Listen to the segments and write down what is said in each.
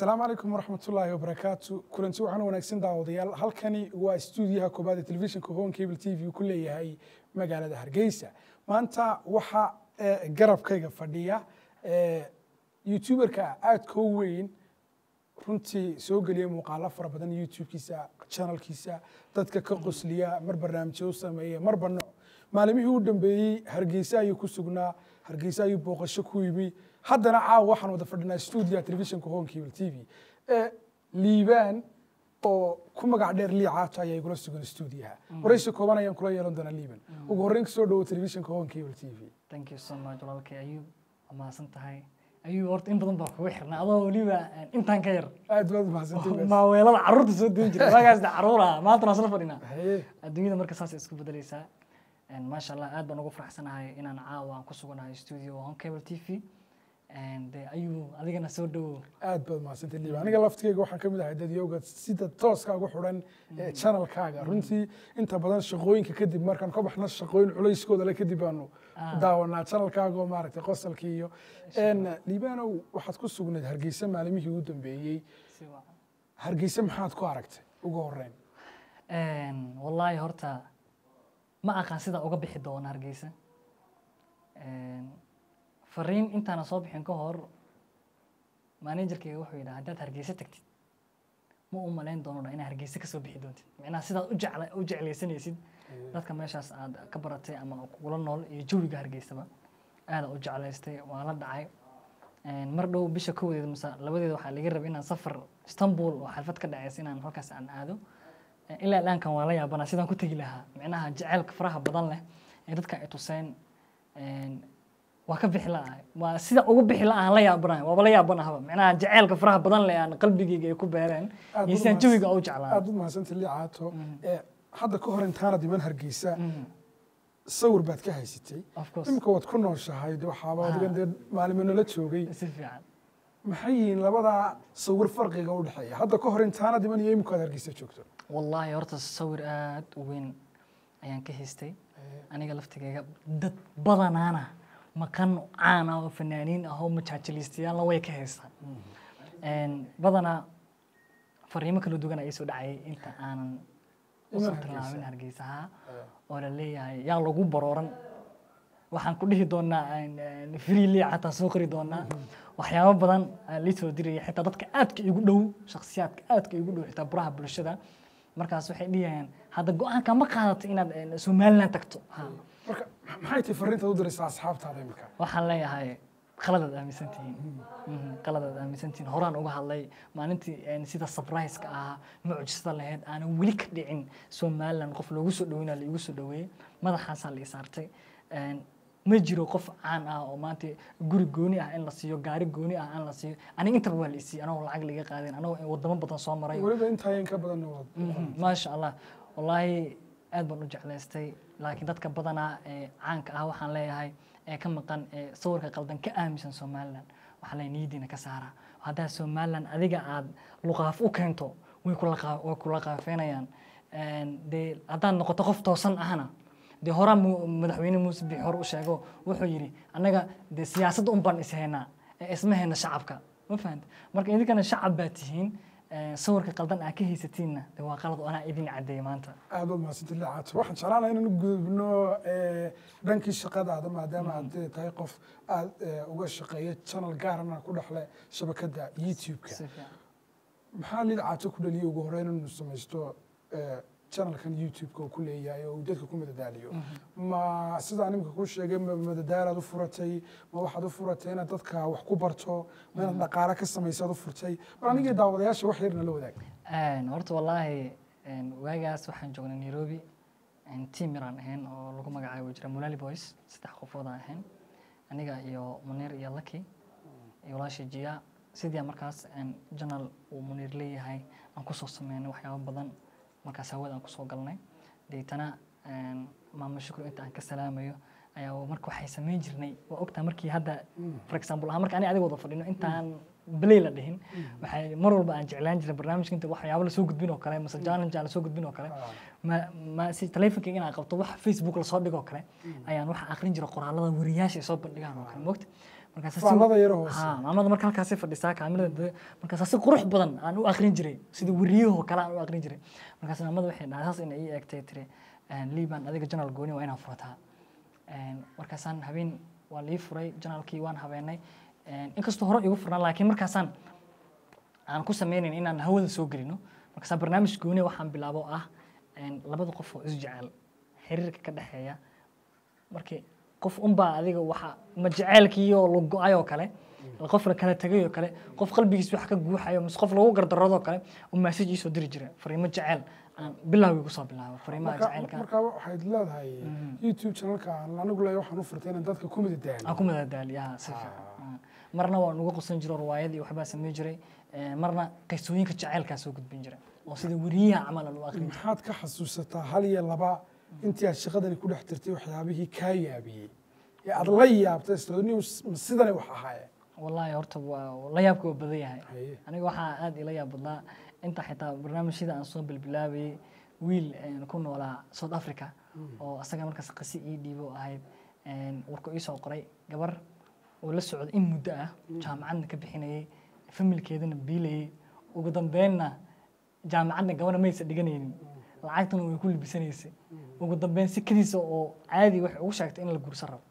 asalaamu calaykum waraxmatullaahi wabarakaatu kulanti waxaan wanaagsan daawadayaal halkani waa stuudiyaha koobaad ee telefishinka home cable t v ku leeyahay magaalada hargeysa maanta waxaa eh, garabkayga fadhiya eh, youtuberka aadka u weyn runtii soo geliya muuqaalo fara badan youtube-kiisa channelkiisa dadka ka qosliya mar barnaamijyo u sameeya marba nooc maalimihii u dambeeyey hargeysa ayuu ku sugnaa hargeysa ayuu booqasho ku yimi haddana caawa waxaan wada fadhinaa stuudiyaha telefishinka home cable t v ee liibaan oo ku magac dheer liicaato ayaa igula sugan stuudiyaha waraysi kooban ayaan kula yeelan doonaa liiban ugu horreyn kasoo dhowo telefishinka home cable t v thank you so much walaalkay ayuub waa mahadsan tahay ayuub horta in badan baa kugu xirnaa adoo weliba intaan ka yar aad baad mahadsantahay maaweelada carruurta soo duwan jira waagaas de carruur ah maanta waan isla fadhinaa Haye. adduunyada marka saas isku bedelaysaa maasha allah aad baan ugu faraxsanahay inaan caawa aan ku suganahay studio home cable t v de ayuu adigana soo dhowo aad baad mahadsantay liiban aniga laftigeyga waxaan ka mid ahay dadyowga sida tooska ugu xidhan ee channelkaaga runtii inta badan shaqooyinka kadib markaan ka baxno shaqooyin culayskooda le kadib baanu daawanaa channelkaaga oo maaragtay qosalkii iyo liibaanow waxaad ku sugnayd hargeysa maalimihii ugu dambeeyey si wacan hargeysa maxaad ku aragtay ugu horreyn wallaahi horta ma aqaan sida uga bixi doona hargeysa fariin intaana soo bixin ka hor managerkayga wuxuu yidhaha haddaad hargeysa tagtid ma u malayn doono inaad hargeysa kasoo bixi doontid macnaha sidaad u jecla u jeclaysanaysid dadka meeshaas aad ka baratay ama kugula nool iyo jawiga hargeysaba aada u jeclaystay waa la dhacay mar dhow bisha kowdeed mise labadeeda waxaa laga rabay inaan safar istanbul oo xalfad ka dhacaysa inaan halkaas aan aado ilaa dhaankan waa la yaabanaa sidaan ku tegi lahaa micnaha jaceylka faraha badan leh ee dadka ay tuseen waa ka bixi la'ahay waa sida ugu bixi la'ahan la yaabanahay waaba la yaabanahaba micnaha jaceylka faraha badan leh aan qalbigeyga ay ku beereen Aad iyo u sidaan mahadsan- jawiga u jeclaa aad u mahadsantay liicaato Eh, hadda ka hor intaana diman hargeysa sawir baad ka haysatay of course imika waad ku nooshahay de waxaaba adigan dee maalimo nala joogay si fiican maxay yihiin labadaa sawir farqiga u dhexeeya hadda ka hor intaana diman iyo imika aad hargeysa joogto wallaahi horta sawir aad u weyn ayaan ka haystay aniga laftigeyga dad badanaana maqan caan ah oo fanaaniin ah oo majaajiliistayaalla way ka haystaan badanaa fariimo kala duwan ayaa soo dhacayay inta aanan usoo Iman tilaabin hargeysaha oo la leeyahay yaa lagu barooran waxaan ku dhihi doonaa free lea xataa soo qori doonaa waxyaabo badan aa lii soo diraya xitaa dadka aadka igu dhow shakhsiyaadka aadka igu dhow xitaa buraha bulshada markaas waxay dhihayaan hadda go-aanka ma qaadato inaad eh, somaliland tagto Ha. marka maxay tahay fariintaad u diraysaa asxaabtaada imika waxaan leeyahay qaladaad aaminsan tihiin Mhm, qaladaad aaminsan tihiin horaan uga hadlay maalintii een, sida surprise-ka ahaa mucjisada lahayd aanan weli ka dhicin somaliland qof loogu soo dhoweyna la igu soo dhoweeyey madaxaasaa la isaartay Een, ma jiro qof caan ah oo maanta guri gooni ah in la siiyo gaari gooni ah in la siiyo aniga intaba waa la isiiyey anagoo lacag laga qaadin anagoo wadamo badan soo maray weliba intaayeen ka badan wad Mhm, maasha allah wallaahi aad baan u jeclaystay laakiin dadka badanaa ee caanka ah waxaan leeyahay ee ka maqan ee sawirka qaldan ka aaminsan somaliland waxaan leeyahay niyadiina ka saara haddaa somaliland adiga aad luqaaf u keento way kula qaa- way kula qaafeenayaan Een, dee haddaad noqoto qof toosan ahna dee horaa mu- madaxweyne muuse bixi hore u sheego wuxuu yidhi annaga dee siyaasadda un baan ishaynaa ee isma hayna shacabka ma fahanta marka idinkana shacab baa tihiin Ee, sawirka qaldan aa ka haysatiinna de waa qalad oo anaa idin cadeeya maanta aad baad mahadsantay liicaato waxaan jeclaan lahaa inaan u gudubno eh, dhankii shaqadaada maadaama aad eh, tahay qof aad eh, uga shaqeeya channel gaarana ku dhexle shabakadda youtube-ka si fiican maxaa liicaato ku dhaliyay ugu horreyn inuu samaysto eh, channelkan youtube-ka uu ku leeyahay oo uu dadka ku madadaaliyo ma sidaan imika ku sheegay ma madadaalaad u furatay ma waxaad u furatay inaad dadka wax ku barto ma inaad dhaqaale ka samaysaad u furtay bal anigii daawadayaasha wax yar nala wadaag Een, horta wallaahi een, waagaas waxaan joognay nairobi een, team yaraan ahayn oo lagu magacaabo jira mulali boys saddex qofood aan ahayn aniga iyo munir iyo lucky iyo walaasha jiya sidii aan markaas een, janal uu munir leeyahay aan kusoo sameynay waxyaabo badan markaas hawada aan kusoo galnay deetana een, maamo shukru inta aan ka salaamayo ayaa marka waxay samayn jirnay waa ogtaa markii hadda for example ahaan marka aniga adiga wada fadhino intaan belay la dhihin waxay mar walba aan jeclaan jiray barnaamijka inta waxyaabo lasoo gudbin oo kale mase challenge aan lasoo gudbin oo kale ma ma si telefonkayga inaan qabto wax facebook lasoo dhigo oo kale ayaan waxa aqrin jiray qoraalada wariyaasha ay soo bandhigaan oo kale mogta markaas faallada yaro hoose ha maamada marka halkaasay fadhisaa kaamirada markaas si qurux badan aan u akrin jiray sida wariyahoo kale aan u akrin jiray markaas maamada waxay dhahay saas inay ii eegtay tiri liban adiga janaal gooni waa inaan furataa markaasaan habeen waa lii furay janaalkii waan habeenay inkastoo hore igu furnaa laakiin markaasaan aan ku sameynayn inaan hawada soo gelino markaasaa barnaamij gooni waxaan bilaabo ah labada qof oo isjecel xiriirka ka dhexeeya markii qof unbaa adiga waxa ma jeceelkiioo la go-ay oo kale qof la kala tegay oo kale qof qalbigiis wax ka guuxayo mise qof lagu gardaroodoo kale uu message iisoo diri jira fariimo jecel aan bilowgii kusoo bilaabo fariimaha jecelka marka waxayd leedahay youtube channelka aan anigu leeyahay waxaan u furtay inaan dadka ku midadaalo aan ku madadaaliya si fiican marna waan uga qusan jiro riwaayadii waxbaa sameyn jiray marna qisooyinka jaceylkaa soo gudbin jiray oo sida weriyaha camal aan u akrin jiray maxaad ka xasuusataa hal iyo laba intii aad shaqadani ku dhex jirtay waxyaabihii kaa yaabiyey ee aad la yaabtay istoni sidani wax ahaayeen wallaahi horta waa la yaabka waa badan yahay Haye. aniga waxaa aad ila yaab badnaa inta xitaa barnaamijyada aan soo bilbilaabayay wiil een, ku noolaa south africa oo asaga markaas qisi ii dhiibo ahayd een, warku ii soo qoray gabar oo la socda in muddo ah jaamacadna ka bixinayay familkeedana biilayay ugu dambeynna jaamacadna gabadha maysa dhiganaynin lacagtuna way ku libisanaysay ugu dambeyn sikadiisa oo caadi waxay ugu sheegtay in la guursan rabo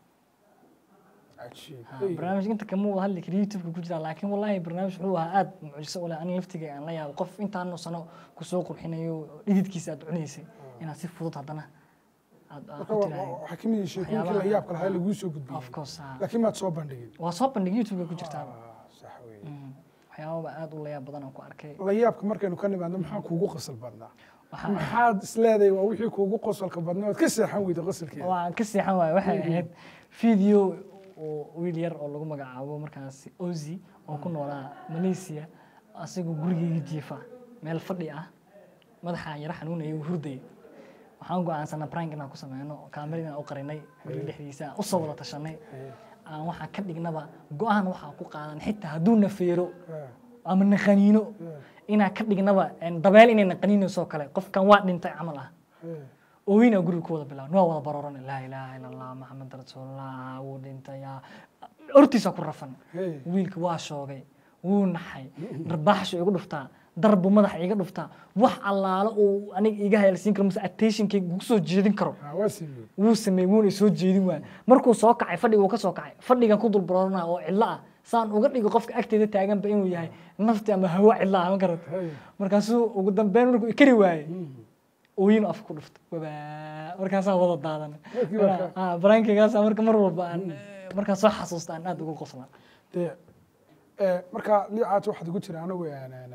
cajiib Ha, barnaamij inta kama wada hadli kara youtube ku jira laakiin wallahi barnaamij wuxuu ahaa aad mucjiso u leh ani laftiga aan la yaabo qof intaanu sano kusoo qurxinayo oo dhididkiisa aad cunaysay inaad si fudud haddana aad aad marka ku wa- tirahay wa- waxaa kamid yihiin sheekooyinkii la waxyaabaha- yaabka lahaa ee laguu soo gudbiyey of course ha. laakiin maad soo bandhigin waa soo bandhig youtube ku jirtaa Ah, sax weeye Mm. waxyaababa aad u la yaab badan aan ku arkay la yaabka markaynu ka nimaadno maxaa kuugu qosol badnaa waxaa maxaad isleedahay waa wixii kuugu qosolka badnaa waad ka seexan weyda qosolkeeda waan ka seexan waayo waxay ahayd video oo wiil yar oo lagu magacaabo markaas ozi oo ku noolaa malaysia asigoo gurigeyga jiifa meel fadhi ah madaxa yara xanuunaya uu hurdayay waxaan go-aansanaa prank inaan ku sameyno kaameradaan u qarinay guriga dhexdiisa aan usoo wada tashanay aan waxaan ka dhignaba go-aan waxaan ku qaadan xitaa hadduu nafeero ama naqaniino inaan ka dhignaba een, dabeel inay naqaniinaysoo kale qofkan waa dhintay camal ah ooyina guriga ku wada bilaabn waa wada barooran laa ilaaha ila allah maxamed rasuulullah wuu dhintay yaa hortiisa ku rafan wiilka waa shoogay wuu naxay darbaaxshu igu dhuftaa darbu madaxa iga dhuftaa wax allaalo uu aniga iga hayalsiin karo mase attentionkayga ugu soo jeedin karo waa sameeyey wuu sameeyey wuuna soo jeedin waaya markuu soo kacay fadhiga uu ka soo kacay fadhigan ku dul baroorana oo cidlo ah saan uga dhigo qofka agteeda taaganba inuu yahay nafti ama hawo cidlo ah ma garata markaasuu ugu dambeyn markuu ikari waayey ooyin afka ku dhufta wabaa markaasaan wada daadan Markii marka- baraankigaasa marka mar walba aan markaan soo xasuusta aan aad ugu qosla dee eh, marka liicaat waxaad ugu jira anigu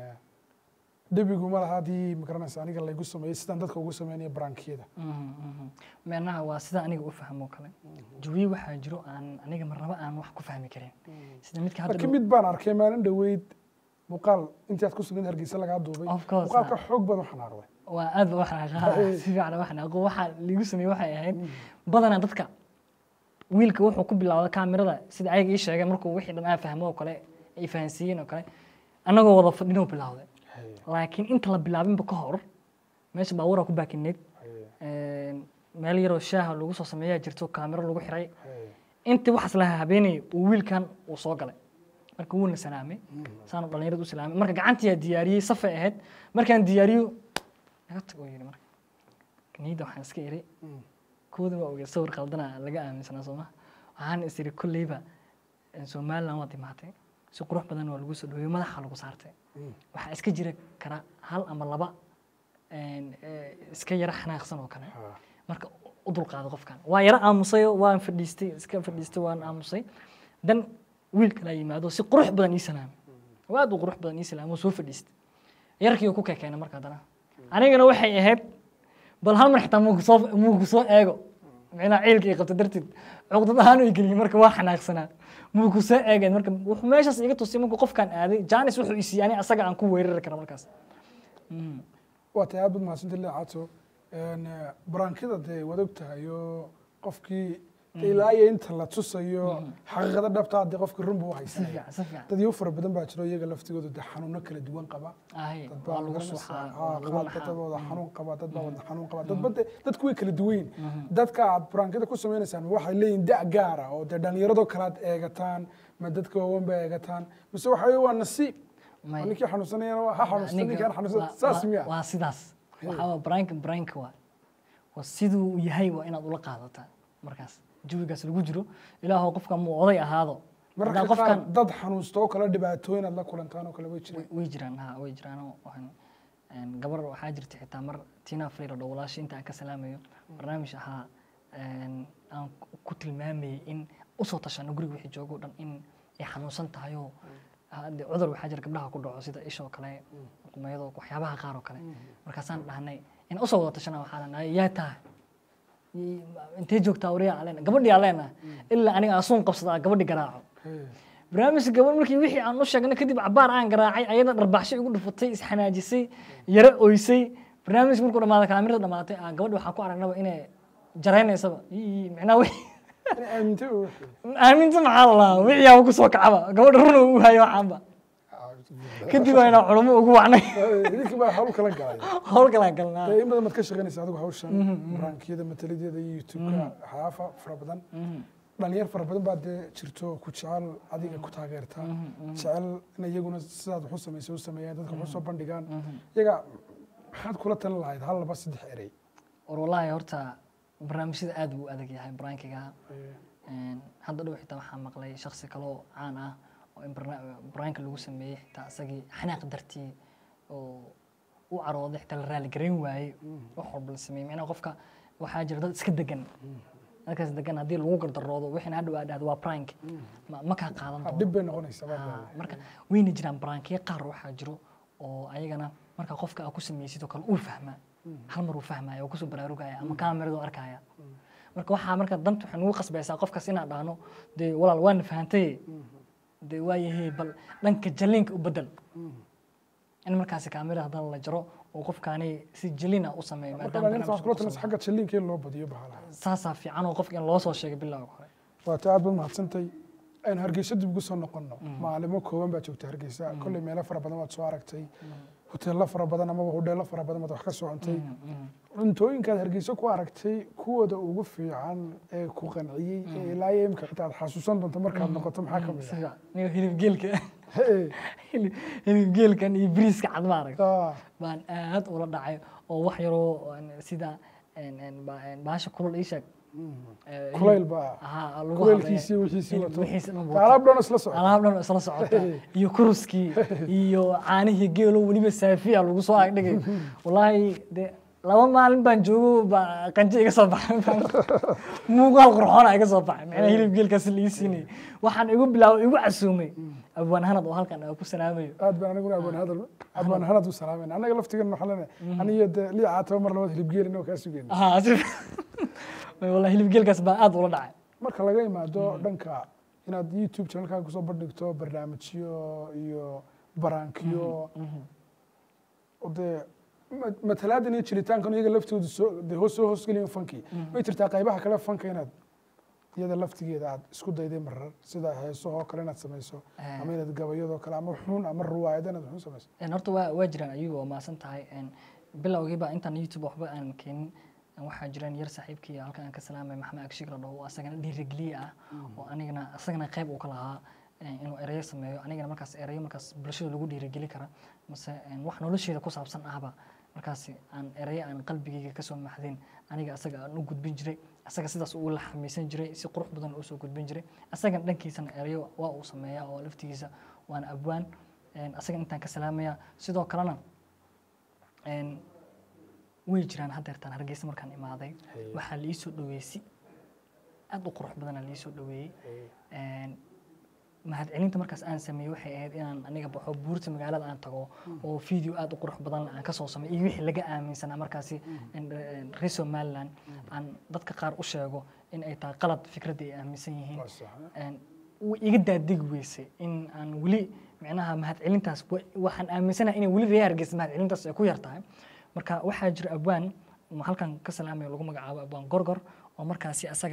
debigu ma laha haddii magaranaysa aniga laygu sameeyey sidaan dadka ugu sameynaya barankiyada micnaha waa sida aniga u fahmo kale jawiye waxaa jiro aan aniga marnaba aan wax ku fahmi karin sida midka hadda laakiin mid baan arkay maalin dhoweyd muuqaal intii aad ku sugnayd hargeysa lagaa duubay Of course, muuqaalka ah. xoog badan waxaan arway waa aad ba waxaa si fiican waxaan aqoon waxaa liigu sameeyey waxay ahayd badanaa dadka wiilka wuxuu ku bilaawday kaamirada sida ayaga ii sheegeen markuu wixii dhan aan fahmo oo kale ay fahansiiyeen oo kale annagoo wada fadhinoo bilaawday laakiin inta la bilaabinba ka hor meesha baabuura ku baakineed meel yaroo shaaha lagu soo sameeyaa jirto kaamiro lagu xiray intii waxaas la habeenayay uu wiilkan uu soo galay marka wuuna salaamay saanu dhallinyarada u salaamay marka gacantiyaa diyaariyey safay ahayd markaan diyaariyo naga tag oo yidhi marka niyadda waxaan iska iri kooda waa ogey sawir qaldana laga aaminsanaa sooma waxaan is iri kolleyba somaliland waad imaatay si qurux badan waa lagu soo dhaweeyey madaxa lagu saartay waxaa iska jira kara hal ama laba een, eh, iska yara xanaaqsan oo kale marka u dulqaado qofkan waa yara aamusayo waan fadhiistay iska fadhiistay waan aamusay dan wiil kalaa yimaado si qurux badan ii salaamay waa aad u qurux badan ii salaamay oo soo fadhiistay yarkii oo ku keekeenay marka haddana anigana waxay ahayd bal hal mar xitaa muuku soo muuku soo eego micnaha ciilka ay qabta darteed cuqdad ahaan ay geliyey marka waa xanaaqsanaa muuku soo eegeen marka wuxuu meeshaas iga tusay markuu qofkan aaday janis wuxuu i siiyey ani asaga aan ku weerari kara markaas Mm. waa tahay aad baad mahadsantay liicato barankida dee waad og tahay oo qofkii dee ilaa iyo inta la tusayo xaqiiqada dhabtaa dee qofka run buu u si haysanaya fiican si fiican dad iyo fara badan baa jiro iyaga laftigoodu dee xanuuno kala duwan qaba ahay dad waa baa lagu garanaysaa, suuxaa haa, waa lagu qaar naxaa dad wada xanuun qaba dad baa wada xanuun qaba dadba dee dadku way kala duwan yihiin dadka aad buraankada ku sameynaysaan waxay leeyihin da' gaara oo dee dhallinyaradoo kale aad eegataan ma dadka waaweyn ba eegataan mise waxa weye waa nasiib May- oo ninkii xanuunsanayana ha xanuunsan Aniga ninkaan xanuunsan waa- saas waa- miya waa sidaas waxaa waa brainka brainka waa waa siduu uu yahay waa inaad ula qaadataa markaas jawigaas lagu jiro ilaahow qofka muu oday ahaado mararka haddaan qaar qofkan dad xanuunsta oo kale dhibaatooyin aad la kulantaan oo kale way jiraan way jiraan ha way jiraan oo waxaan een, gabar waxaa jirta xitaa mar tina free la dhaho walaasha inta aan ka salaamayo barnaamij ahaa een, aan ku- ku tilmaamayay in usoo tashano guriga wixii joogo o dhan in ay xanuunsan tahay oo hadde cudur waxaa jira gabdhaha ku dhaco sida ishoo kale qumayado waxyaabaha qaar oo kale markaasaan dhahnay in usoo wada tashana waxaan dhahnay yaa tahay I- intee joogtaa wariyaa aleena gabadhii aleena ilaa aniga asuun qabsadaa gabadhi garaaco barnaamijka gabadh markii wixii aan u sheegnay kadib cabaar aan garaacay ayada dharbaaxsho igu dhufatay isxanaajisay yaro oysay barnaamijka markuu dhamaaday kaamirada dhamaatay aan gabadhi waxaan ku aragnaba inay jaraynaysaba Ii, micnaa wi Inay aamintay oo wixii. aaminta maxaa la lahaa wixii aa ku soo kacaba gabadha run uu hayo waxaanba kadib ayna culumo ugu wacnay idinka baa hawl kala galay howl kalaan galnaa Dee in badan baad ka shaqaynaysa adigu hawshan baraankiyada mataladeeda iyo youtube-ka waxyaafa fara badan dhalinyar fara badan baa dee jirto oo ku jecel adiga ku taageerta jecel in iyaguna sidaad wax u samaysay u sameeyaan dadka wax u soo bandhigaan iyaga maxaad kula talin lahayd hal laba saddex erey war wallaahi horta barnaamijyada aad buu u adag yahay baraankiga Een, hadda dhow xitaa waxaa maqlay shaksi kaloo caan ah oo in barna- baraanka lagu sameeyey xitaa isagii xanaaq dartii oo u carooday xitaa la raali garayn waayey wax walba la sameeyey macnaha qofka waxaa jira dad iska degan dadkaas degan haddii lagu gardaroodo wixina hadhow aad dhahdo waa prank ma ma kaa qaadan doono dhib bay noqonaysaa baad Ah, leedahay. marka wayna jiraan baraankiyo qaar waxaa jiro oo ayagana marka qofka aa ku sameysid oo kale uu fahmaa hal mar uu fahmaya oo kusoo baraarugaya ama kaamiradu arkaya marka waxaa marka danta waxay nugu qasbaysaa qofkaas inaan dhahno dee walaal waana fahantaye dee waayahee bal dhanka jaliinka u bedel in markaasi kaamira haddana la jaro oo qofkaani si jaliina u sameeyo marka maadaama dhalinyarta waxaad kula barnaamijka talinaysa xagga jalliinka in loo badiyo bahalaha saasaa fiican oo qofka in loo soo sheegay bilowga hore waata aad baad mahadsantay aynu hargeysa dib ugu soo noqonno maalimo kooban baa joogta hargeysa kolley meelo fara badan waad soo aragtay hoteello fara badan amaba hodheello fara badan baad wax ka soo cuntay cuntooyinkaad hargeysa ku aragtay kuwooda ugu fiican ee ku qanciyey ee ilaa iyo imika xitaa aad xasuusan doonto markaad noqoto maxaa ka mid ah sida niyo hilibgeelka Hey, hilib hilibgeelkan iyo biriiska cad ma arag ah, baan aad ula dhacay oo wax yaroo een, sida een, een, ba- een, bahasha kulul ii sheeg Eh, kulayl hilib- baa Aha, lagu kuleylkiisii habeeyo. wixiisii Hilib wato wixiisi dhan wato. alaab dhan isla socota alaab dhan oo isla socota iyo kuruskii iyo caanihii geelo weliba saafiya lagu soo agdhigay wallaahi de laba maalin baan joogo baa qanjo iga soo baxay muuqaal qurxoona iga soo baxay macnaha hilib geelkaas la ii siinayay waxaan igu bilaabay igu casuumay abwaan hanad oo halkan aan ku salaamayo aad baan aniguna abaan hadal abaan hanad u salaamayna annaga laftigan waxaan leenahay aniyo dee lii caataba mar labaad hilibgeelin oo kaa sugeyna Aha, si wallahi hilib geelkaas baa aad ula dhacay marka laga imaado dhanka inaad youtube channelkaaga kusoo bandhigto barnaamijyo iyo baraankiyo oo dee ma- matalaadan iyo jiritaankan iyaga laftoodu soo dee hoos soo hoosgeliyan fankii way jirtaa qaybaha kale fanka inaad iyada laftigeeda aad isku dayday marar sida heesahoo kale inaad samayso Eh. ama inaad gabayadoo kale ama xun ama ruwaayada inaad xun samayso Een, horta waa waa jiraan ayagu waa maasan tahay Een, bilowgiiba intaan youtube waxba aan keenin een, waxaa jiraan yar saaxiibkii halkan aan ka salaamay maxamed agshiig la dhaho oo asagana dhiirigeliye ah oo anigana asagana qayb uu ka lahaa een, inuu ereyo sameeyo anigana markaas ereyo markaas bulshada lagu dhiirigeli kara mase een, wax nolosheeda ku saabsan ahba markaasi aan ereyo aan qalbigayga kasoo maxdin aniga asaga aan u gudbin jiray asaga sidaas uu la xamiisan jiray si qurux badan uu soo gudbin jiray asagan dhankiisana ereyo waa uu sameeyaa oo laftigiisa waana abwaan Een, asaga intaan ka salaamaya sidoo kalena een, way jiraan haddeertaan hargeysa markaan imaaday waxaa la iisoo dhaweeyey si aad u qurux badanaa la iisoo dhaweeyey Een, mahadcelinta markaas aan sameeyey waxay ahayd inaan aniga baxo buurta magaalada aan tago oo video aad u qurux badan aan kasoo sameeyo iyo wixii laga aaminsanaa markaasi in, een, reer somaliland aan dadka qaar u sheego in ay tahay qalad fikradda ay aaminsan yihiin Waa sax, eh? Een, way iga daadegi weysay in aan weli micnaha mahadcelintaas wa- waxaan aaminsanahay inay weli reer hargeysa mahadcelintaas ay ku yar tahay marka waxaa jira abwaan oo halkan ka salaamayo lagu magacaabo abwaan gorgor oo markaasi asaga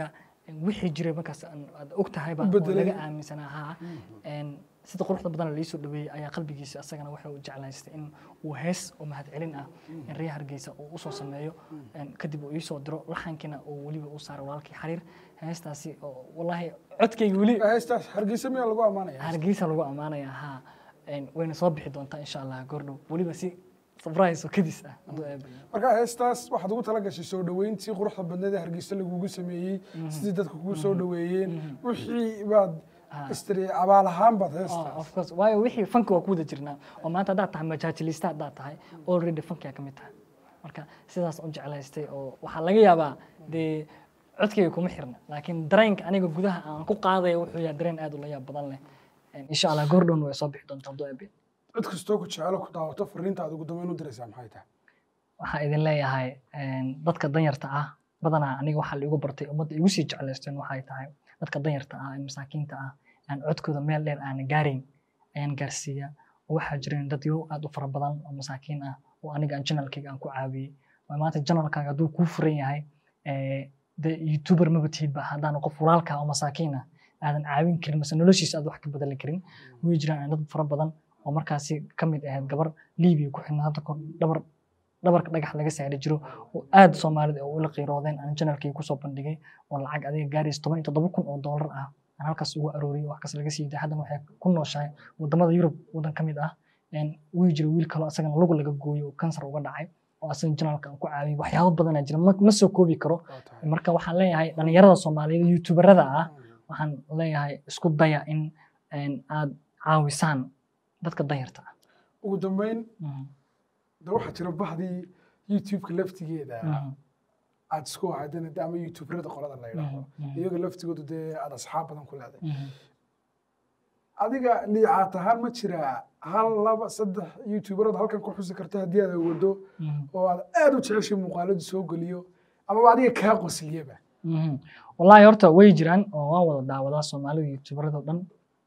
wixii jiray markaas aan- aad og tahayba U oo bedelay. laga aaminsanaa haa Een, sida quruxda badan la iisoo dhaweeyey ayaa qalbigiisa asagana waxa uu jeclaystay in uu hees oo mahadcelin ah in reer hargeysa uu usoo sameeyo Een, kadib uu iisoo diro laxankiina uu weliba u saaro walaalkii xariir heestaasi oo wallaahi codkayga weli heestaas hargeysa miyaa lagu ammaanaya hargeysa lagu ammaanaya haa Een, wayna soo bixi doontaa insha allah goordhow weliba si surprise oo kadis ah hadduu eebba yidhi. marka heestaas waxaad ugu tala gashay soo dhoweyntii quruxda badneed ee hargeysa lagugu sameeyey sidii dadka kugu soo dhoweeyeen wixii baad istiri abaal ahaan baad Oh, heestaas of course waayo wixii fanki waa ku wada jirnaa oo maanta haddaad tahay majaajilista haddaad tahay already fankiyaa ka mid tahay marka sidaas u jeclaystay oo waxaa laga yaabaa dee codkayga kuma xirna laakiin dareenka aniga gudaha aan ku qaadaya wuxuu yahay dareen aad u la yaab badan leh Een, insha allah goordhown way soo bixi doontaa hadduu eebbe cid kastoo ku jecelo ku daawato fariinta aad ugu dambeyn u diraysaa maxay tahay waxaa idin leeyahay een, dadka danyarta ah badanaa aniga waxaa laigu bartay ummadda igu sii jeclaysteen waxay tahay dadka danyarta ah ee masaakiinta ah aan codkooda meel dheer aan gaarayn ayaan gaarsiiya oo waxaa jireen dad yo aad u fara badan oo masaakiin ah oo aniga aan janalkayga aan ku caawiyey oo maanta janalkaaga hadduu kuu furan yahay ee, dee youtuber maba tihidba haddaan qof walaalka oo masaakiin ah aadan caawin karin mase noloshiisa aad wax ka bedeli karin way jiraan dad fara badan oo markaasi ka mid ahayd gabar liibiya ku xidhnaa hadda kor dhabar dhabarka dhagax laga saari jiro oo aad soomaalida oo ula qiiroodeen aan janalkii kusoo bandhigay oo lacag adiga gaaraysa toban iyo toddoba kun oo doolar ah aan halkaas ugu arooriyay wax kas laga sii day haddana waxay ku nooshahay wadamada yurub wadan ka mid ah Een, wuu jira wiil kaloo asagana lug laga gooyo oo kansar uga dhacay oo asaga janalka aan ku caawiyay waxyaabo badanaa jira ma ma soo koobi karo Waa tahay. marka waxaan leeyahay dhalinyarada soomaaliyeed youtuberada ah waxaan leeyahay isku daya in een, aad caawisaan dadka danyarta ah ugu dambeyn Mhm, de waxaa jira bahdii youtube-ka laftigeeda mhm, aad isku ahaydeen de ama youtuberada qolada la yidhaahdo mhm, mhm, iyaga laftigoodu dee aad asxaab badan ku leedahay mhm. adiga liicaat ahaan ma jiraa hal laba saddex youtuberada halkan ku xusi karta haddii aad wado Mhm. oo aad aad u jeceshay muuqaaladu soo geliyo amaba adiga kaa qosliyaba Mhm. wallaahi horta way jiraan oo waan wada daawadaa soomaalida youtuberada oo dhan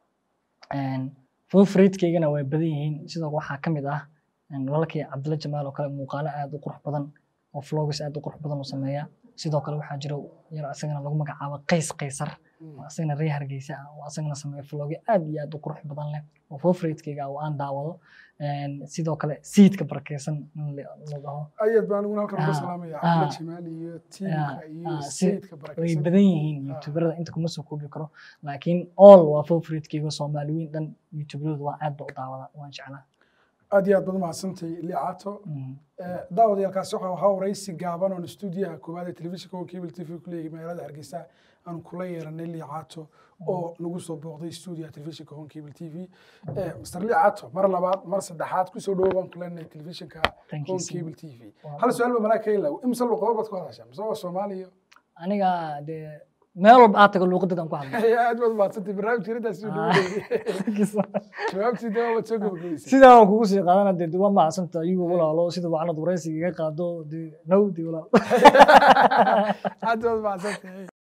favoritekaygana way badan yihiin sidoo waxaa ka mid ah een, walaalkay cabdilla jamaal oo kale muuqaalo aad u qurux badan oo vlogs aad u qurux badan u sameeya sidoo kale waxaa jira yar asagana lagu magacaabo qays qaysar oo asagana reer hargeysa ah oo asagana sameeya vlogyo aad iyo aad u qurux badan leh oo favoritekayga ah oo aan daawado Een, sidoo kale siidka barakeysan in la la dhaho ayaad baan aniguna halkan uga Ah, salaamaya ah. cabdilla jamaal iyo tiimka iyo ah, si- sayidka way barakeysan badan yihiin youtuberada inta kuma soo koobi karo laakiin all waa favoritekeyga soomaaliyiin dhan youtuberadu waa aad ba u daawada waan jeclaa aad iyo aad baad umahadsantay liicaato Mhm. daawadayaalkaasi waxaa ahaa waraysi gaaban oon stuudiyaha koowaad ee telefishinka oo cable t v ku leeyahay magaalada hargeysa aan kula yeeranay liicaato oo nagu soo booqday stuudiyaha telefishinka home cable t v master liicaato mar labaad mar saddexaad kusoo dhawo baan ku leenahay telefishinka Thank you home so cable t v Wow. hal su-aal ba malaa ka ilaw imse luqado baad ku hadashaa mise waa soomaaliya aniga dee meel walba aad tago luuqadeedan ku hadla aad baad umahadsantay barnaamijka intaas soo dhaweeyey jawaabtii dee waad soo gabagabaysay sidaa waan kugu sii qaadana dee waa macsanta ayuu walaalo sida wacanad waraysiga iga qaado dee now dee walaal aad baad umahadsantay